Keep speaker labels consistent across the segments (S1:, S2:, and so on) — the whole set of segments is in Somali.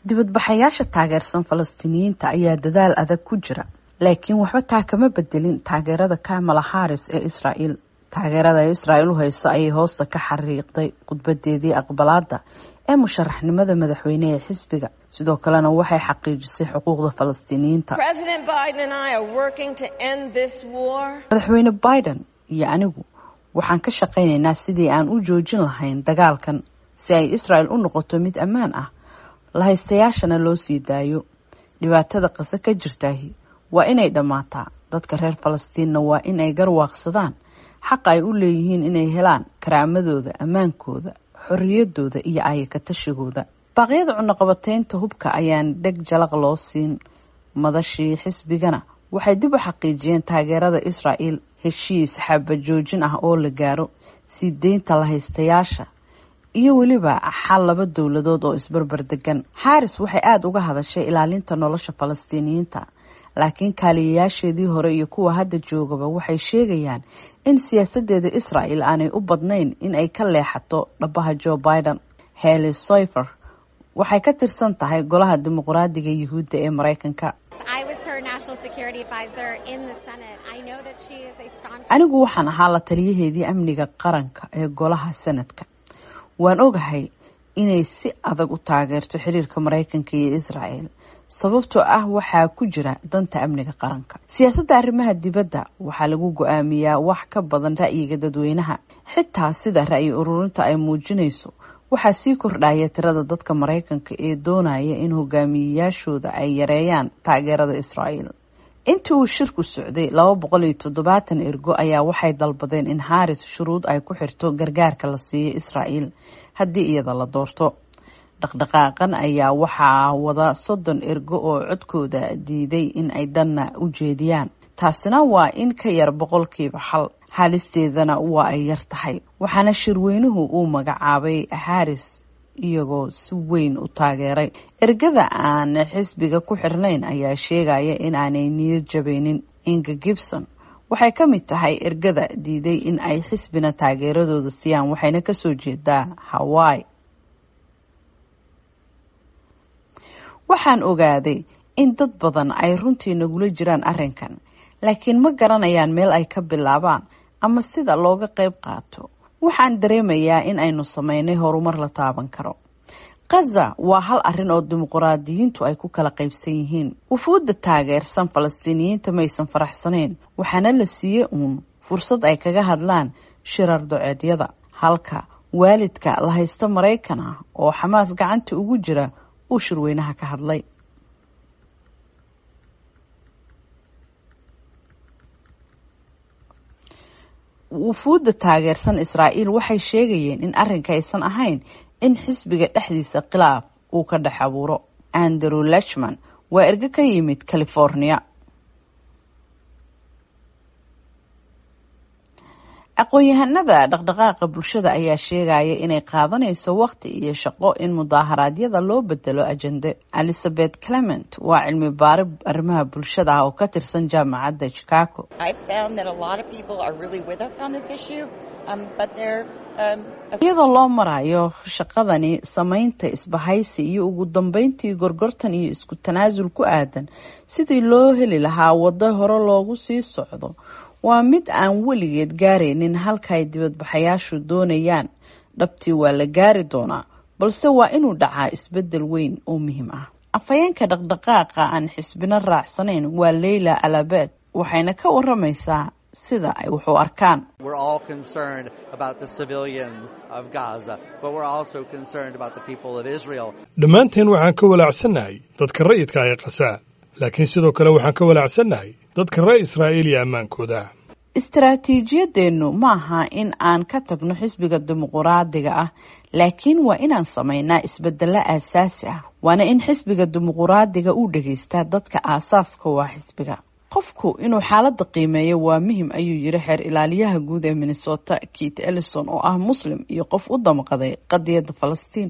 S1: dibadbaxayaasha taageersan falastiiniyiinta ayaa dadaal adag ku jira laakiin waxba taa kama bedelin taageerada kamala haris ee israael taageerada ay israael u hayso ayay hoosta ka xariiqday khudbadeedii aqbalaada ee musharaxnimada madaxweyne ee xisbiga sidoo kalena waxay xaqiijisay xuquuqda falastiiniyiinta madaxweyne biden iyo anigu waxaan ka shaqaynaynaa sidii aan u joojin lahayn dagaalkan si ay israel u noqoto mid ammaan ah lahaystayaashana loo sii daayo dhibaatada qase ka jirtaahi waa inay dhammaataa dadka reer falastiinna waa in ay garwaaqsadaan xaqa ay u leeyihiin inay helaan karaamadooda ammaankooda xorriyadooda iyo ayakatashigooda baaqyada cunaqabateynta hubka ayaan dheg jalaq loo siin madashii xisbigana waxay dib u xaqiijiyeen taageerada israel heshiis xabajoojin ah oo la gaaro sii deynta lahaystayaasha iyo weliba xal laba dowladood oo isbarbar degan xaaris waxay aada uga hadashay ilaalinta nolosha falastiiniyiinta laakiin kaaliyayaasheedii hore iyo kuwa hadda joogaba waxay sheegayaan in siyaasadeeda israel aanay u badnayn in ay ka leexato dhabaha joe biden heli soyfer waxay ka tirsan tahay golaha dimuqraadiga yuhuudda ee mareykanka anigu waxaan ahaa la taliyaheedii amniga qaranka ee golaha sanadka waan ogahay inay si adag u taageerto xiriirka mareykanka iyo israel sababtoo ah waxaa ku jira danta amniga qaranka siyaasadda arrimaha dibadda waxaa lagu go-aamiyaa wax ka badan ra'yiga dadweynaha xitaa sida ra'yi ururinta ay muujinayso waxaa sii kordhaya tirada dadka mareykanka ee doonaya in hogaamiyeyaashooda ay yareeyaan taageerada israel intii uu shirku socday laba boqol iyo toddobaatan ergo ayaa waxay dalbadeen in haris shuruud ay ku xirto gargaarka la siiyo israel haddii iyada la doorto dhaqdhaqaaqan ayaa waxaa wada soddon ergo oo codkooda diiday in ay dhanna u jeediyaan taasina waa in ka yar boqolkiiba xal haalisteedana waa ay yar tahay waxaana shirweynuhu uu magacaabay haris iyagoo si weyn u taageeray ergada aan xisbiga ku xirnayn ayaa sheegaya in aanay niyad jabeynin inga gibson waxay ka mid tahay ergada diiday in ay xisbina taageeradooda siiyaan waxayna kasoo jeedaa hawaii waxaan ogaaday in dad badan ay runtii nagula jiraan arrinkan laakiin ma garanayaan meel ay ka bilaabaan ama sida looga qayb qaato waxaan dareemayaa in aynu sameynay horumar la taaban karo kaza waa hal arrin oo dimuquraadiyiintu ay ku kala qaybsan yihiin wufuudda taageersan falastiiniyiinta maysan faraxsanayn waxaana la siiyey uun fursad ay kaga hadlaan shirar doceedyada halka waalidka la haysta maraykan ah oo xamaas gacanta ugu jira uu shirweynaha ka hadlay wufuudda taageersan israa'iil waxay sheegayeen in arrinka aysan ahayn in xisbiga dhexdiisa khilaaf uu ka dhex abuuro andrew lechman waa ergo ka yimid california aqoon-yahanada dhaqdhaqaaqa bulshada ayaa sheegaya inay qaadanayso waqti iyo shaqo in mudaaharaadyada loo bedelo ajende elizabeth clement waa cilmi baari arrimaha bulshada ah oo ka tirsan jaamacadda chicago iyadoo loo marayo shaqadani sameynta isbahaysi iyo ugu dambeyntii gorgortan iyo isku tanaasul ku aadan sidii loo heli lahaa waddo hore loogu sii socdo waa mid aan weligeed gaaraynin halka ay dibadbaxayaashu doonayaan dhabtii waa la gaari doonaa balse waa inuu dhacaa isbedel weyn oo muhiim ah afhayeenka dhaqdhaqaaqa aan xisbino raacsanayn waa leyla alabed waxayna ka waramaysaa sida ay wax u arkaan
S2: dhammaanteen waxaan ka walaacsannahay dadka rayidka ee qasaa laakiin sidoo kale waxaan ka walaacsannahay dadka reer israa'iil iyo ammaankooda
S1: istaraatiijiyadeennu maaha in aan ka tagno xisbiga dimuquraadiga ah laakiin waa inaan samaynaa isbedelo aasaasi ah waana in xisbiga dimuquraadiga uu dhegaystaa dadka aasaaska waa xisbiga qofku inuu xaaladda qiimeeyo waa muhim ayuu yiri xeer ilaaliyaha guud ee minnesota kit ellison oo ah muslim iyo qof u damqaday qadiyadda falastiin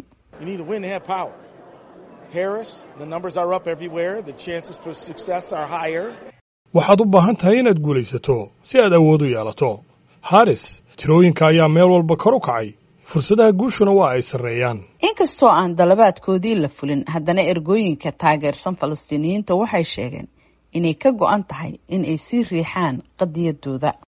S2: waxaad u baahan tahay inaad guulaysato si aad awood u yeelato haris tirooyinka ayaa meel walba kor u kacay fursadaha guushuna waa ay sarreeyaan
S1: inkastoo aan dalabaadkoodii la fulin haddana ergooyinka taageersan falastiiniyiinta waxay sheegeen inay ka go-an tahay in ay sii riixaan qadiyadooda